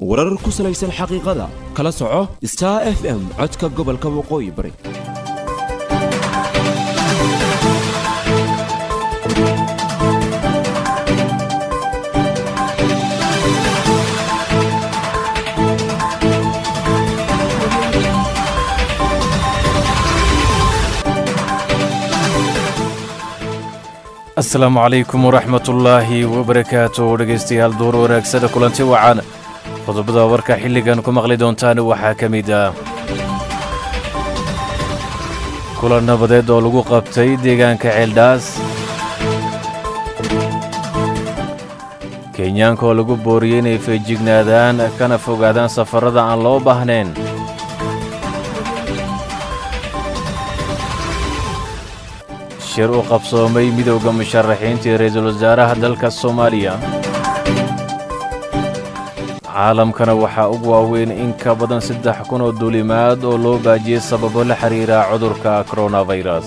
warar ku salaysan xaqiiqada kala soco star f m codka gobolka waqooyi bari asalaamu calaykum waraxmatullaahi wabarakaatu dhegaystayaal duur wanaagsada kulanti wacan qodobada warka xilligan ku maqli doontaan waxaa ka mid ah kulan nabadeed oo lagu qabtay deegaanka ceeldhaas kenyaanka oo lagu booriyey inay feejignaadaan kana fogaadaan safarrada aan loo baahnayn shir u qabsoomay midowda musharaxiinta ee ra'iisul wasaaraha dalka soomaaliya caalamkana waxaa ugu waaweyn in ka badan saddex kun oo duulimaad oo loo baajiyey sababo la xidhiira cudurka koronafayras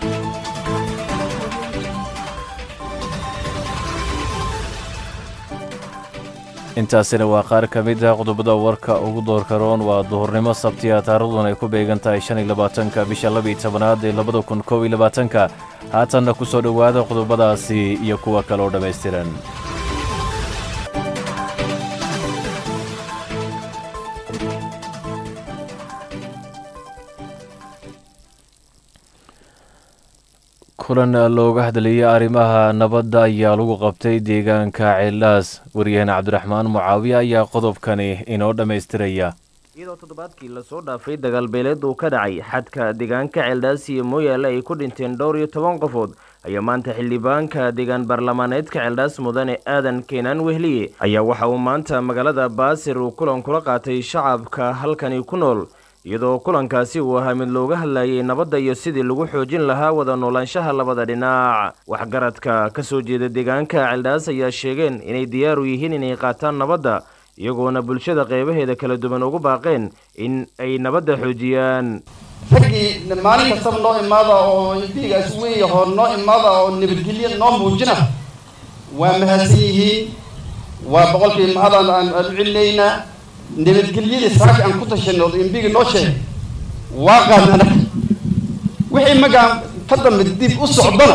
intaasina waa qaar ka mid ah qodobada warka ugu doorka roon waa duhurnimo sabtiya taarikhduun ay ku beegan tahay shan iyo labaatanka bisha labaiyo tobanaad ee labada kun koob iyo labaatanka haatanna ku soo dhowaada qodobadaasi iyo kuwa kale oo dhammaystiran kulan looga hadlayay arrimaha nabadda ayaa lagu qabtay deegaanka ceeldhaas waryahan cabdiraxmaan mucaawiye ayaa qodobkani inoo dhammaystiraya iyadoo toddobaadkii lasoo dhaafay dagaalbeeleed uu ka dhacay xadka deegaanka ceeldhaas iyo mooyaale ay ku dhinteen dhowr iyo toban qofood ayaa maanta xildhibaanka deegaan baarlamaaneedka ceeldhaas mudane aadan keenaan wehliye ayaa waxa uu maanta magaalada baasir uu kulan kula qaatay shacabka halkani ku nool iyadoo kulankaasi uu ahaa mid looga hadlayay nabadda iyo sidii lagu xoojin lahaa wada noolaanshaha labada dhinac waxgaradka ka soo jeeda deegaanka ceeldhaas ayaa sheegeen inay diyaar u yihiin inay qaataan nabadda iyagoona bulshada qeybaheeda kala duwan ugu baaqeen in ay nabadda xoojiyaan raggii maalin kastaba noo imaada oo diigaas weyn yahoo noo imaada oo nabadgelya noo muujina waa mahadsan yihiin waa boqolkii mahadaan aan u celinaynaa nabadgelyadii saaki aan ku tashanay oo imbigi noo sheegay waa qaadna anaga wixii magaan ka dambe dib u socdana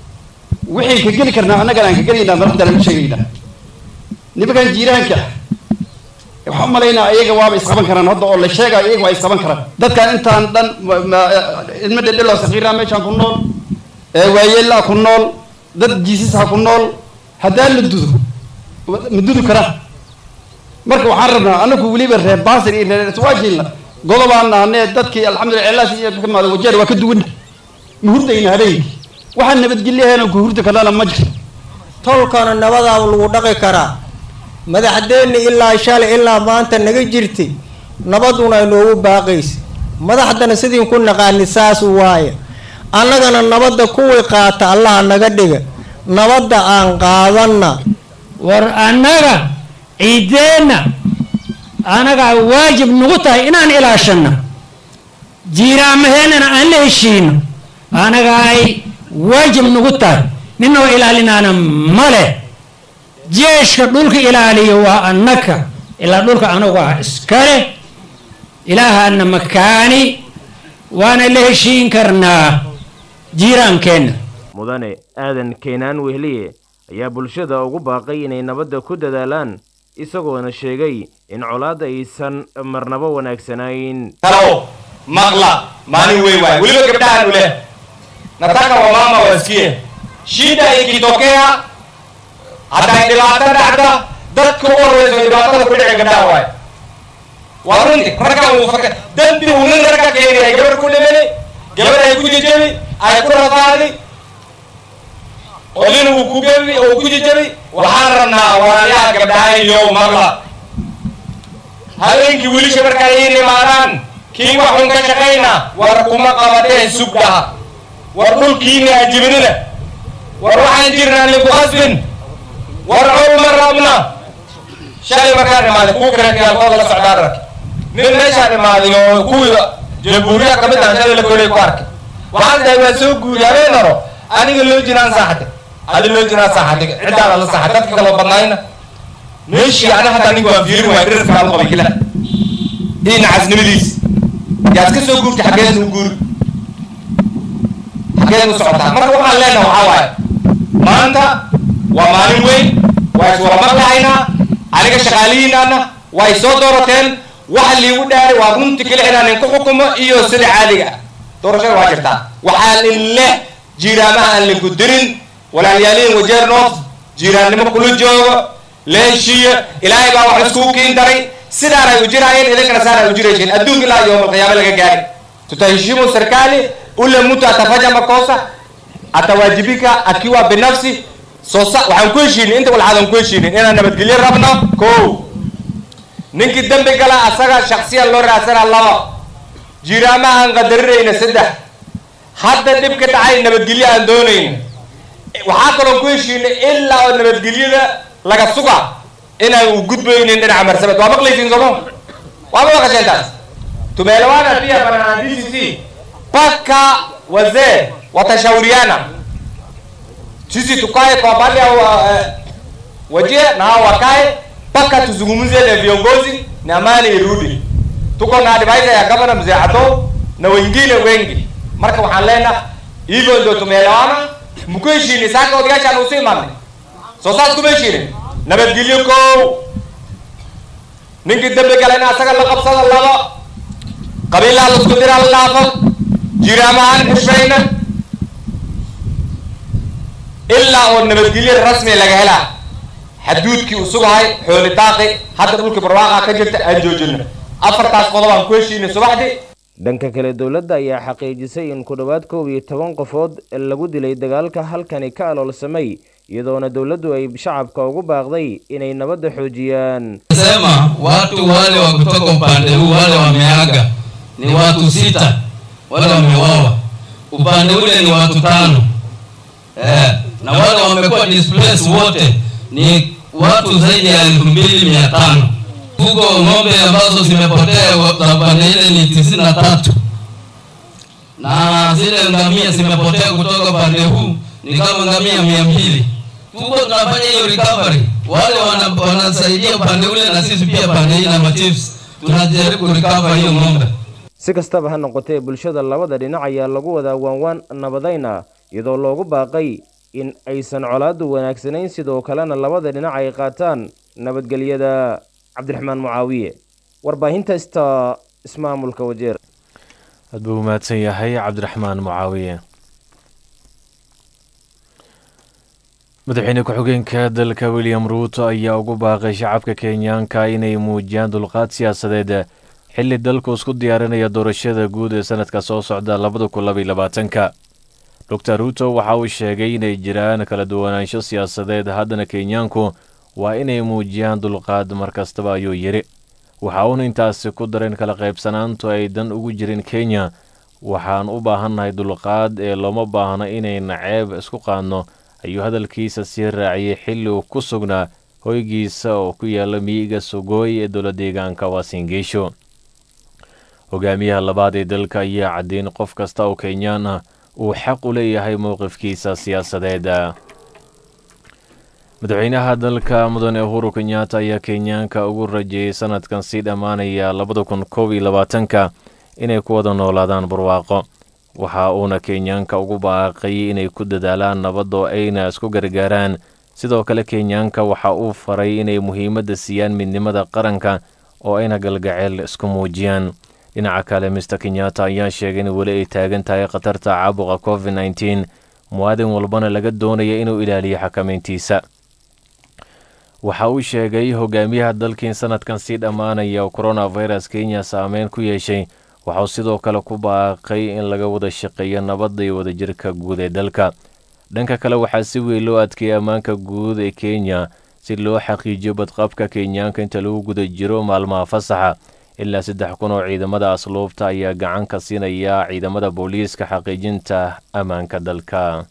wixii ka geli karnaa annagana aan ka gelaynaa marabtaan u sheegaynaa nimankan jiiraanka waxaan u malaynaa iyaga waaba isqaban karaan hadda oo la sheegayo iyaga waa isqaban karaan dadkan intaan dhan ilmo dhedheloo sakiiraa meeshaan ku nool waayeellaa ku nool dad jiisisha ku nool haddaa la dudo ma dudi karaan marka waxaan rabnaa anagu weliba reer baasir iyo reer iswaajilna godobaan nahanee dadkii alxamdulillah ceelaas iyo kamaada wajeer waa ka duwana ma hurdayna habeenkii waxaan nabadgelyaheena ku hurdi karnana ma jiro tolkana nabadaa lagu dhaqi karaa madaxdeenna ilaa shalay ilaa maanta naga jirtay nabaduna ay noogu baaqaysa madaxdana sidiin ku naqaani saas waaye annagana nabadda kuwii qaata allaha naga dhiga nabadda aan qaadanna war annaga ciideenna anagaa waajib nagu tahay inaan ilaashanno jiiraamaheennana aan la heshiino anaga ay waajib nagu tahay ninoo ilaalinaana ma leh jeeshka dhulka ilaaliyo waa annaka ilaa dhulka anagu ah iskale ilaahana makaani waana la heshiin karnaa jiiraankeenna mudane aadan keenaan wehliye ayaa bulshada ugu baaqay inay nabadda ku dadaalaan isagoona sheegay in colaadda aysan marnaba wanaagsanayn talo maqla maalin wey waay weliba gabdhahan u leh nataka wamama wasikie shida ikitokea hadday dhibaato dhacda dadka u horeyso dhibaatada ku dhici gabdhaha waay waa runti raggan uu faka dambi uu nin ragga keeni ay gabar ku dhimini gabar ay ku jejebi ay ku rafaadi oo nin uu ku gebi uu ku jejebi waxaan rabnaa walaalayaha gabdhaha iyo maqla habeenkii wiilisha markay ii nimaadaan kii waxun ka shaqayna war kuma qabadheen sugdhaha war dhulkiina ajibinina war waxaan jirnaa ninku qasbin war col ma rabna shalay markaan imaaday kuwa kareekayaalkooda la socdaan ark nin meeshaan imaaday oo kuwii jabuuriya kamid ah shalay la golay ku arkay waxaan dhahay waa soo guuri habeen haro aniga loo jiraan saaxade adi loo jiraan saaxade ciddaada la saaxad dadka kaloo badnaayna meeshii ana hadda anigu waan fiirin waaya dherarkaan u qabay kila iyo nacasnimadiis yaad ka soo guurtay xaggeed u guuri xaggeed u socotaa marka waxaan leenaha waxaa waaye maanta waa maalin weyn waa iswada maqlahaynaa aniga shaqaalihiinaana way soo doorateen waxa liigu dhaaray waa runti kale inaan inku xukumo iyo sida caadiga ah doorashada waa jirtaa waxaan in leh jiiraamaha aan linku dirin walaalyaalihin wajeer north jiiraannimo kula joogo leeshiya ilaahay baa wax iskugu kiin daray sidaan ay u jiraayeen idinkana saan ay u jiraysiin adduunka ilaa yowm alqiyaama laga gaari tutaheshimu serikali ule mtu atafanya makosa atawajibika akiwa binafsi soosa waxaan ku heshiinin inta walxaadan ku heshiinin inaan nabadgelyo rabno ko ninkii dembi gala asaga shaksiyan loo raadsanaa laba jiiraamaha aan qadarinayna saddex hadda dhib ka dhacay nabadgelyo aan doonayna waxaa kaloo ku heshiinay ilaa oo nabadgelyada laga suga inaan u gudbaynin dhinaca marsamed waa maqlaysiin sooma waa ma maqasheen taas tumeelewana pia bana DCC paka wazee watashauriana sisi tukae kwa pande ya uh, wajie na hao wakae mpaka tuzungumze na viongozi na amani irudi. Tuko na advisor ya gavana mzee Ato na wengine wengi, marka waxaan leenaha hivyo ndio tumeelewana. Mkuheshini saka odigasha nusimame soo saas kuma heshinin nabadgelyo kow ninkii dembi galayna asaga la qabsada laba qabiilaha la isku diraa la dhaafo jiraamahaan xishayna ilaa oo nabadgelyo rasmi laga helaa xaduudkii u sugahay xooli daaqi hadda dhulka barwaaqa ka jirta aan joojino afartaas qodob aan ku heshiinay subaxdii dhanka kale dowladda ayaa xaqiijisay in ku dhowaad koob iyo toban qofood lagu dilay dagaalka halkani ka aloolsamay iyadoona dowladdu ay shacabka ugu baaqday inay nabadda xoojiyaan sema watu wale wa kutoka upande huu wale wameaga ni watu sita wale wameuawa upande ule ni watu tano eh, na wale wamekuwa displaced wote ni watu zaidi ya elfu mbili mia tano huko ng'ombe ambazo zimepotea za upande ile ni tisini na tatu na zile ngamia zimepotea kutoka upande huu ni kama ngamia mia mbili tuko tunafanya hiyo recovery wale wana, wanasaidia upande ule na sisi pia pande hii na machiefs tunajaribu kurecover hiyo ng'ombe si kastaba ha noqotee bulshada labada dhinac ayaa lagu wadaa waanwaan nabadayna iyadoo loogu baaqay in aysan colaaddu wanaagsanayn sidoo kalena labada dhinac ay qaataan nabadgelyada cabdiraxmaan mucaawiye warbaahinta ista ismaamulka wajeer aad buu umahadsan yahay cabdiraxmaan mucaawiye madaxweyne ku-xigeenka dalka william ruuto ayaa ugu baaqay shacabka kenyaanka inay muujiyaan dulqaad siyaasadeed xilli dalku isku diyaarinaya doorashada guud ee sanadka soo socda labada kun labaiy labaatanka doctor ruuto waxa uu sheegay inay jiraan kala duwanaansho siyaasadeed haddana kenyaanku waa inay muujiyaan dulqaad mar kastaba ayuu yidhi waxa uuna intaasi ku dareen kala qaybsanaantu ay dan ugu jirin kenya waxaan u baahannahay dulqaad ee looma baahno inayna ceeb isku qaadno ayuu hadalkiisa sii raaciyey xilli uu ku sugnaa hoygiisa oo ku yaala miyiga sogooy ee dowla deegaanka waasingeesho hogaamiyaha labaad ee dalka ayaa caddeyn qof kasta oo kenyaan ah uu xaq u leeyahay mowqifkiisa siyaasadeed madaxweynaha dalka mudane uhuru kenyaata ayaa kenyaanka ugu rajeeyey sanadkan sii dhammaanaya labada kun koob iyo labaatanka inay ku wada noolaadaan barwaaqo waxa uuna kenyaanka ugu baaqay inay ku dadaalaan nabadoo ayna isku gargaaraan sidoo kale kenyaanka waxa uu faray inay muhiimadda siiyaan midnimada qaranka oo ayna galgaceel isku muujiyaan dhinaca kale mister kenyaata ayaa sheegay in weli ay taagan tahay khatarta caabuqa covid nneteen muwaadin walbana laga doonaya inuu ilaaliyo xakamayntiisa waxa uu sheegay hogaamiyaha dalkiin sanadkan sii dhammaanaya oo coronavirus kenya saameyn ku yeeshay waxauu sidoo kale ku baaqay in laga wada shaqeeyo nabadda iyo wadajirka guud ee dalka dhanka kale waxaa si weyn loo adkeeyay ammaanka guud ee kenya si loo xaqiijiyo badqabka kenyaanka inta lagu guda jiro maalmaha fasaxa ilaa saddex kun oo ciidamada asluubta ayaa gacan ka siinaya ciidamada booliiska xaqiijinta ammaanka dalka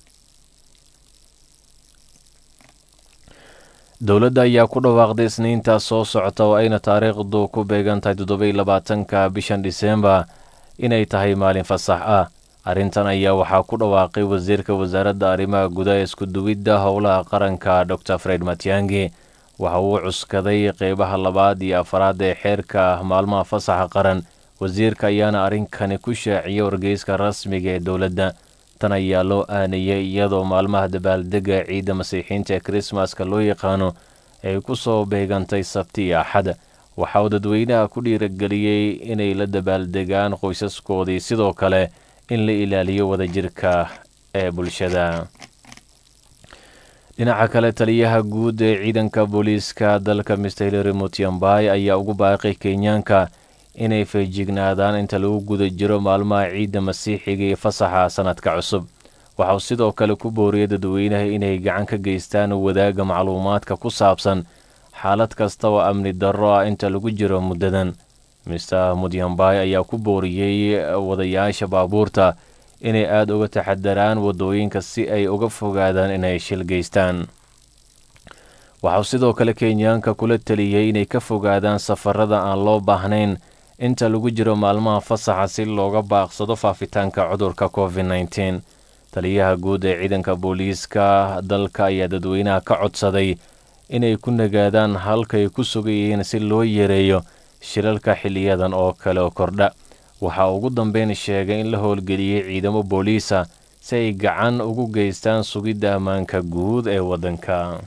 dowladda ayaa ku dhawaaqday isniinta soo socota oo ayna taariikhdu ku beegan tahay toddobaiy labaatanka bishan dhiseembar inay tahay maalin fasax ah arrintan ayaa waxaa ku dhawaaqay wasiirka wasaaradda arrimaha gudaha isku duwidda howlaha qaranka dor fred matiangi waxa uu cuskaday qeybaha labaad iyo afaraad ee xeerka maalmaha fasaxa qaran wasiirka ayaana arrinkani ku shaaciyay wargeyska rasmiga ee dowladda tan ayaa loo aanayay iyadoo maalmaha dabaaldega ciidda masiixiinta ee krismaska loo yaqaano ay ku soo beegantay sabti iyo axad waxa uu dadweynaha ku dhiirageliyey inay la dabaaldegaan qoysaskoodii sidoo kale in la ilaaliyo wadajirka ee bulshada dhinaca kale taliyaha guud ee ciidanka booliiska dalka mister hilary mutiambay ayaa ugu baaqay kenyaanka inay feejignaadaan inta lagu guda jiro maalmaha ciidda masiixiga iyo fasaxa sannadka cusub waxa uu sidoo kale ku booriyay dadweynaha inay gacan ka geystaan wadaagga macluumaadka ku saabsan xaalad kasta oo amni darro ah inta lagu jiro muddadan mister mudyambay ayaa ku booriyey wadayaasha baabuurta inay aada uga taxadaraan waddooyinka si ay uga fogaadaan inay shil geystaan waxauu sidoo kale kenyaanka kula teliyey inay ka fogaadaan safarada aan loo baahnayn inta lagu jiro maalmaha fasaxa si looga baaqsado faafitaanka cudurka covid nneteen taliyaha guud ee ciidanka booliiska dalka ayaa dadweynaha ka codsaday inay ku nagaadaan halkay ku sugayihiin si loo yareeyo shilalka xiliyadan oo kale oo kordha waxaa ugu dambeyn sheegay in la howlgeliyey ciidamo booliisa si ay gacan ugu geystaan sugidda ammaanka guud ee waddanka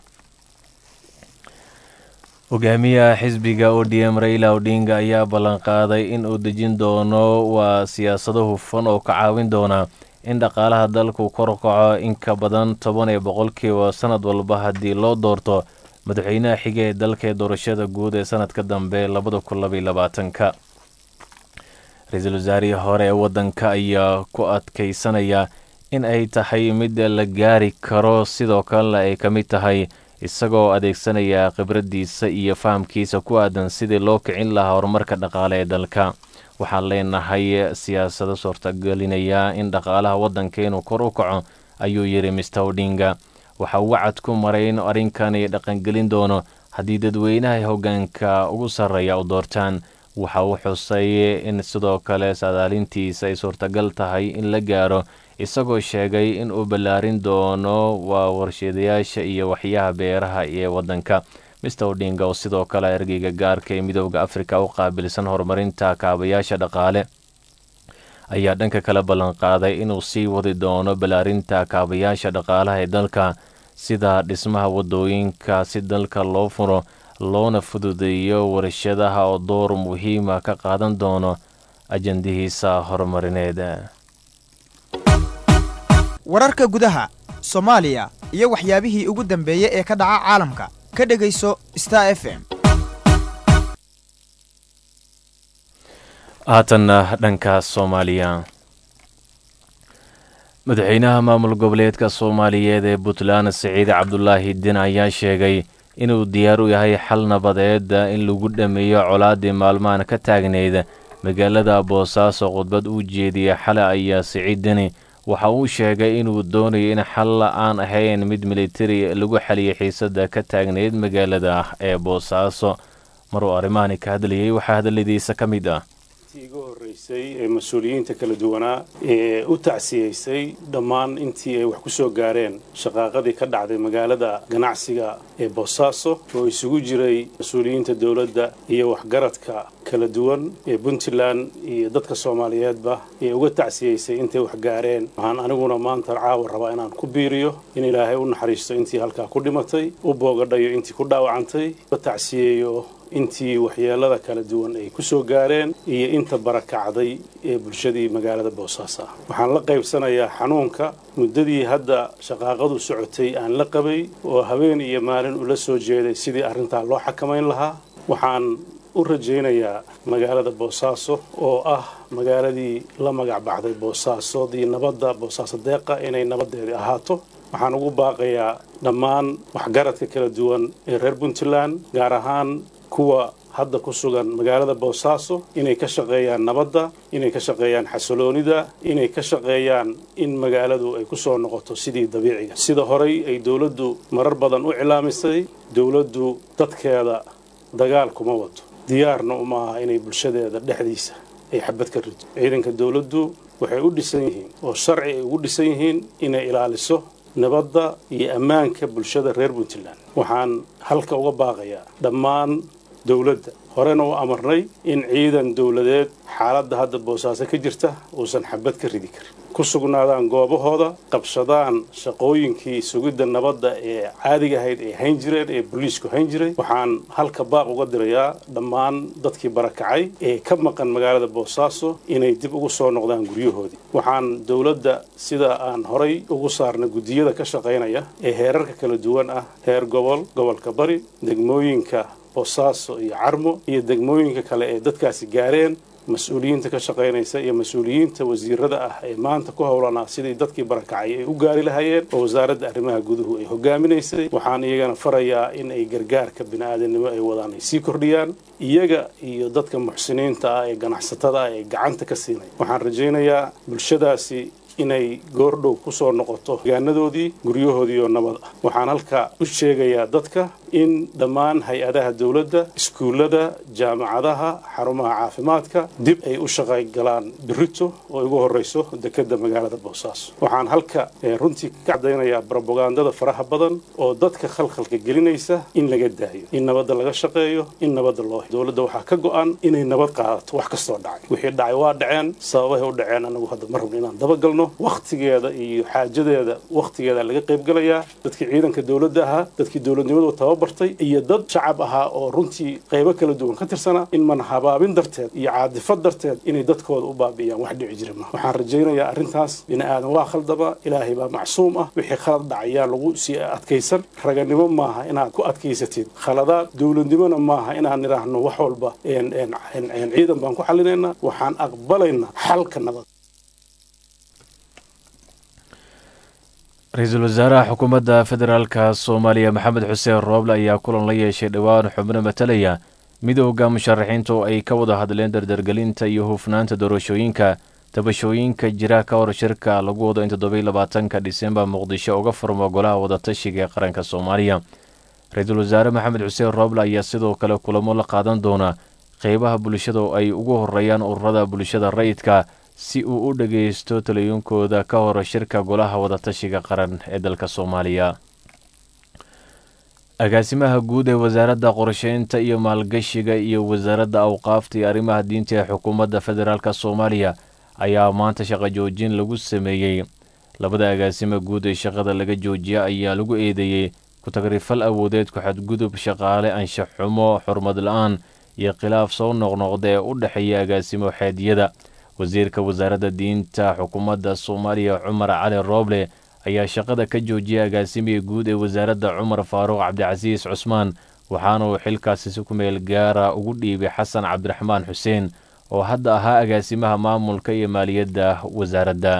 hogaamiyaha xisbiga o d m raila odinga ayaa ballanqaaday in uu dejin doono waa siyaasado hufan oo ka caawin doona in dhaqaalaha dalku kor kaco in ka badan toban iyo boqolkiiba sannad walba haddii loo doorto madaxweynaha xiga ee dalka ee doorashada guud ee sanadka dambe labada kun labaiyo labaatanka ra-iisul wasaarihii hore ee waddanka ayaa ku adkaysanaya in ay tahay mid la gaari karo sidoo kalena ay ka mid tahay isagoo adeegsanaya khibraddiisa iyo fahamkiisa ku aadan sidii loo kicin lahaa horumarka dhaqaale ee dalka waxaan leenahay siyaasado suurtagelinaya in dhaqaalaha waddanka inuu kor u kaco ayuu yidhi mister odinga waxa uu wacad ku maray in arrinkani dhaqangelin doono haddii dadweynaha hoggaanka ugu sarreeya u doortaan waxa uu xusay in sidoo kale saadaalintiisa ay suurtagal tahay in la gaaro isagoo sheegay in uu ballaarin doono waa warshadeyaasha iyo waxyaha beeraha ee waddanka mister odinga oo sidoo kale ergeyga gaarka ee midooda afrika u qaabilsan horumarinta kaabayaasha dhaqaale ayaa dhanka kale ballanqaaday inuu sii wadi doono ballaarinta kaabayaasha dhaqaalaha ee dalka sida dhismaha waddooyinka si dalka loo furo loona fududeeyo warshadaha oo door muhiima ka qaadan doono ajandihiisa horumarineed wararka gudaha soomaaliya iyo waxyaabihii ugu dambeeyey ee ka dhaca caalamka ka dhegayso star f m haatanna dhanka soomaaliya madaxweynaha maamul goboleedka soomaaliyeed ee puntland siciid cabdulaahi din ayaa sheegay inuu diyaar u yahay xal nabadeed in lagu dhammeeyo colaaddii maalmahan ka taagneyd magaalada boosaaso khudbad uu jeediyey xale ayaa siciid dini waxa uu sheegay inuu doonayo in xal la-aan ahayn mid militari lagu xaliyay xiisadda ka taagneyd magaalada ee boosaaso maruu arrimahani ka hadlayay waxaa hadalladiisa ka mid ah iga horreysay ee mas-uuliyiinta kala duwanaa ee u tacsiyeysay dhammaan intii ay wax ku soo gaareen shaqaaqadii ka dhacday magaalada ganacsiga ee boosaaso oo isugu jiray mas-uuliyiinta dowladda iyo waxgaradka kala duwan ee puntland iyo dadka soomaaliyeedba ee uga tacsiyeysay intay wax gaareen waxaan aniguna maanta caawa rabaa inaan ku biiriyo in ilaahay u naxariisto intii halkaa ku dhimatay u boogadhayo intii ku dhaawacantay uga tacsiyeeyo intii waxyeelada kala duwan ay ku soo gaareen iyo inta barakacday ee bulshadii magaalada boosaaso ah waxaan la qaybsanayaa xanuunka muddadii hadda shaqaaqadu socotay aan la qabay oo habeen iyo maalin ula soo jeeday sidii arrintaa loo xakamayn lahaa waxaan u rajaynayaa magaalada boosaaso oo ah magaaladii la magac baxday boosaasoodii nabadda boosaaso deeqa inay nabadeedii ahaato waxaan ugu baaqayaa dhammaan waxgaradka kala duwan ee reer puntland gaar ahaan kuwa hadda ku sugan magaalada boosaaso inay ka shaqeeyaan nabadda inay ka shaqeeyaan xasiloonida inay ka shaqeeyaan in magaaladu ay ku soo noqoto sidii dabiiciga sida horey ay dowladdu marar badan u cilaamisay dowladdu dadkeeda dagaal kuma wado diyaarna uma aha inay bulshadeeda dhexdiisa ay xabad ka rido ciidanka dowladdu waxay u dhisan yihiin oo sharci ay ugu dhisan yihiin inay ilaaliso nabadda iyo ammaanka bulshada reer puntland waxaan halka uga baaqayaa dhammaan dowladda horena u amarnay in ciidan dowladeed xaaladda hadda boosaaso ka jirta uusan xabad ka ridi karin ku sugnaadaan goobahooda qabsadaan shaqooyinkii sugidda nabadda ee caadiga ahayd ay hayn jireen ee booliisku hayn jiray waxaan halka baaq uga dirayaa dhammaan dadkii barakacay ee ka maqan magaalada boosaaso inay dib ugu soo noqdaan guryahoodii waxaan dowladda sida aan horay ugu saarnay guddiyada ka shaqaynaya ee heerarka kala duwan ah heer gobol gobolka bari degmooyinka boosaaso iyo carmo iyo degmooyinka kale ee dadkaasi gaareen mas-uuliyiinta ka shaqaynaysa iyo mas-uuliyiinta wasiirada ah ee maanta ku howlanaa sidii dadkii barakacay ay u gaari lahayeen oo wasaaradda arrimaha guduhu ay hogaaminaysay waxaan iyagana farayaa in ay gargaarka bini-aadanimo ay wadaan ay sii kordhiyaan iyaga iyo dadka muxsiniinta ah ee ganacsatada ah ee gacanta ka siinaya waxaan rajaynayaa bulshadaasi inay goordhow ku soo noqoto deegaanadoodii guryahoodii oo nabad ah waxaan halka u sheegayaa dadka in dhammaan hay-adaha dowladda iskuullada jaamacadaha xarumaha caafimaadka dib ay u shaqay galaan birito oo ugu horreyso dekedda magaalada boosaaso waxaan halka runtii ka cadaynayaa brobagandada faraha badan oo dadka khalkhalka gelinaysa in laga daayo in nabadda laga shaqeeyo in nabadda loo dowladda waxaa ka go-an inay nabad qaadato wax kastoo dhacay wixii dhacay waa dhaceen sababahay u dhaceen anagu hadda ma rabno inaan dabagalno wakhtigeeda iyo xaajadeeda wakhtigeeda laga qaybgalayaa dadkii ciidanka dowladda ahaa dadkii dowladnimadu tababartay iyo dad shacab ahaa oo runtii qaybo kala duwan ka tirsanaa in manhabaabin darteed iyo caadifad darteed inay dadkooda u baabi'iyaan wax dhici jira ma waxaan rajaynayaa arrintaas bini aadan waa khaldaba ilaahay baa macsuum ah wixii khalad dhacayaa lagu sii adkaysan raganimo maaha inaad ku adkaysatid khaladaad dowladnimona maaha inaan nidhaahno wax walba ciidan baan ku xallinaynaa waxaan aqbalaynaa xalka nabad ra-iisul wasaaraha xukuumadda federaalka soomaaliya maxamed xuseen rooble ayaa kulan la yeeshay dhowaan xubno matalaya midooda musharaxiinta oo ay ka wada hadleen dardargelinta iyo hufnaanta doorashooyinka tabashooyinka jira ka hor shirka lagu wado in toddobiy labaatanka dhisembar muqdisho uga furmo golaha wadatashiga ee qaranka soomaaliya ra-iisul wasaare maxamed xuseen rooble ayaa sidoo kale kulamo la qaadan doona qeybaha bulshada oo ay ugu horeeyaan ururada bulshada rayidka si uu u dhagaysto talooyinkooda ka hor shirka golaha wadatashiga qaran ee dalka soomaaliya agaasimaha guud ee wasaaradda qorsheynta iyo maalgashiga iyo wasaaradda awqaafta iyo arrimaha diinta ee xukuumadda federaalk soomaaliya ayaa maanta shaqo joojin lagu sameeyey labada agaasima guud ee shaqada laga joojiya ayaa lagu eedeeyey ku-tagrifal awoodeed ku-xadgudub shaqaale anshax xumo xurmad la-aan iyo khilaaf soo noqnoqda ee u dhexeeya agaasimo xeediyada wasiirka wasaaradda diinta xukuumadda soomaaliya cumar cali rooble ayaa shaqada ka joojiyay agaasimihii guud ee wasaaradda cumar faaruuq cabdicasiis cusmaan waxaana uu xilkaasi si ku meel gaara ugu dhiibay xasan cabdiraxmaan xuseen oo hadda ahaa agaasimaha maamulka iyo maaliyadda wasaaradda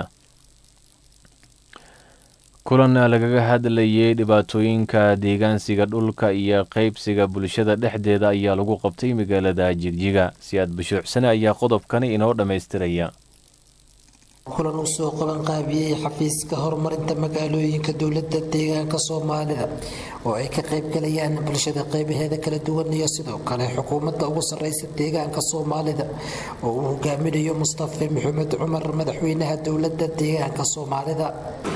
kulan lagaga hadlayay dhibaatooyinka deegaansiga dhulka iyo qaybsiga bulshada dhexdeeda ayaa lagu qabtay magaalada jigjiga si-aad bushuucsane ayaa qodobkani inoo dhammaystiraya kulan uu soo qaban qaabiyey xafiiska horumarinta magaalooyinka dowladda deegaanka soomaalida oo ay ka qaybgalayaan bulshada qaybaheeda kala duwan iyo sidoo kale xukuumadda ugu sarreysa deegaanka soomaalida oo uu hogaaminayo mustafe maxamed cumar madaxweynaha dowladda deegaanka soomaalida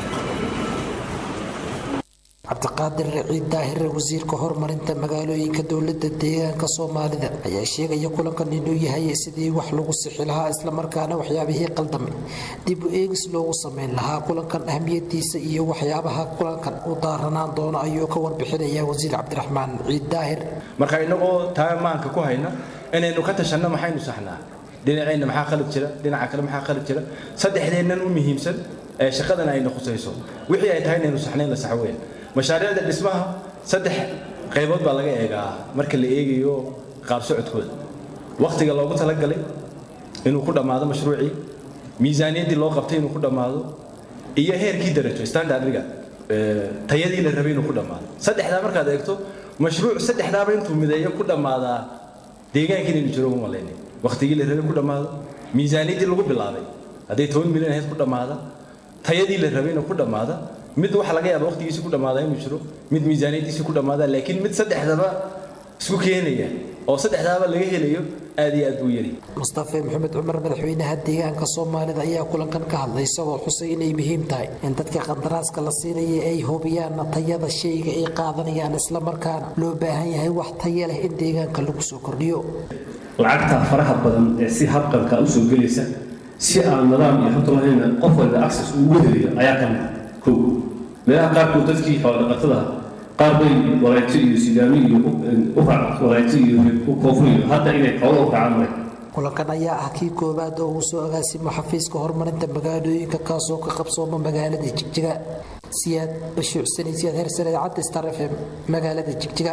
cabdiqaadir raciid daahir wasiirka horumarinta magaalooyinka dowlada deegaanka soomaalida ayaa sheegaya kulankan inuu yahay sidii wax lagu sixi lahaa islamarkaana waxyaabihii qaldamay dib u eegis loogu sameyn lahaa kulankan ahmiyadiisa iyo waxyaabaha kulankan u daaranaan doono ayuu ka warbixinaya wasiir cabdiraxmaan ciid daahir marka inagoo taa maanka ku hayna inaynu ka tashanno maxaynu saxnaa dhinaceenna maxaa qalad jira dhinaca kale maxaa qalad jira saddexdeennan u muhiimsan ee shaqadan ayna khusayso wixii ay tahay inaynu saxnayn la saxo weyn mashaariicda dhismaha saddex qaybood baa laga eegaa marka la eegayo qaab socodkooda wakhtiga loogu talagalay inuu ku dhammaado mashruucii miisaaniyaddii loo qabtay inuu ku dhammaado iyo heerkii darajo standardga tayadii la rabay inuu ku dhammaado saddexdaa markaad eegto mashruuc saddexdaaba intuu mideeyo ku dhammaadaa deegaankii inaynu jiro ugu malaynay wakhtigii la rabay ku dhammaado miisaaniyaddii lagu bilaabay hadday toban milyan ahayd ku dhammaada tayadii la rabay inuu ku dhammaada mid waxa laga yaaba waqtigiisii ku dhammaada inuu jiro mid miisaaniyadiisii ku dhammaada laakiin mid saddexdaba isku keenaya oo saddexdaaba laga helayo aad iyo aad buu yari mustafe maxamed cumar madaxweynaha deegaanka soomaalida ayaa kulankan ka hadlay isagoo xusay inay muhiim tahay in dadka qandaraaska la siinaya ay hubiyaan tayada shayga ay qaadanayaan islamarkaana loo baahan yahay wax taya leh in deegaanka lagu soo kordhiyo lacagta faraha badan ee si habqanka usoo gelaysa si aan nidaam iyo xogta lahayn qof walba access ugu helayo ayaa ka mid kow meelaha qaarkood dadkii xoolodhaqatada qaar bay walaayto iyo sidaami iyo u raac walaayto iyo koofur iyo hadda inay xoolo u raacaan maraykan kulankan ayaa ah kii koowaad oo uu soo agaasimo xafiiska horumarinta magaalooyinka kaasoo ka qabsooma magaalada jigjiga siyaad bashiir xuseen iyo siyaad hersare idaacadda star f m magaalada jigjiga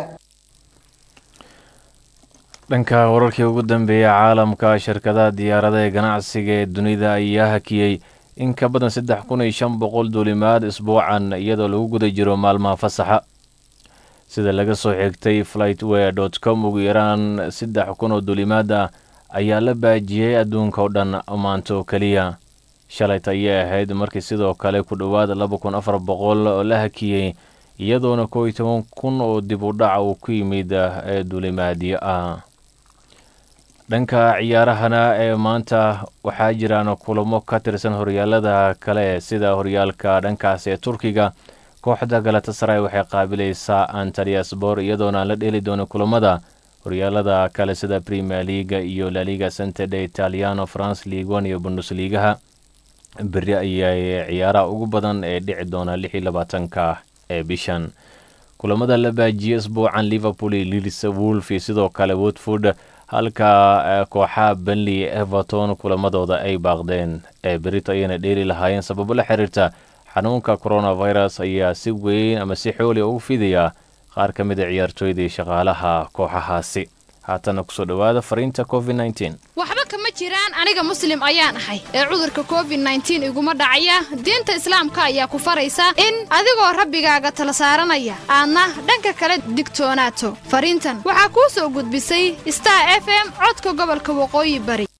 dhanka wararkii ugu dambeeyay caalamka shirkadaha diyaaradaha ee ganacsiga ee dunida ayaa hakiyey in ka badan saddex kun iyo shan boqol duulimaad isbuucan iyadoo lagu guda jiro maalmaha fasaxa sida laga soo xigtay flightware dot com ugu yaraan saddex kun oo duulimaad ah ayaa la baajiyey adduunka oo dhan maanta oo keliya shalayt ayay ahayd markii sidoo kale ku dhowaad laba kun afar boqol oo la hakiyey iyadoona koow iyo toban kun oo dib u dhaca uu ku yimid ee duulimaadyo ah dhanka ciyaarahana ee maanta waxaa jiraan kulamo ka tirsan horyaalada kale sida horyaalka dhankaas ee turkiga kooxda galatasaray waxay qaabilaysaa antaliasbor iyadoona aan la dheeli doono kulamada horyaalada kale sida premier leaga iyo laliga santede italiano france leaguan iyo bundusliigaha beri ayay ciyaaraha ugu badan ee dhici doona lix iyo labaatanka ee bishan kulamada la baajiyey isbuucan liverpool iyo lilis wolf iyo sidoo kale woodford halka kooxaha benley everton kulamadooda ay baaqdeen ee berito ayayna dheeli lahaayeen sababo la xiriirta xanuunka coronavirus ayaa si weyn ama si xooli ugu fidaya qaar ka mid a ciyaartooyda iyo shaqaalaha kooxahaasi haatana kusoo dhowaada fariinta covid waxba kama jiraan aniga muslim ayaan ahay ee cudurka covid nteen iguma dhacaya diinta islaamka ayaa ku faraysa in adigoo rabbigaaga tala saaranaya aadna dhanka kale digtoonaato fariintan waxaa kuu soo gudbisay star f m codka gobolka waqooyi bari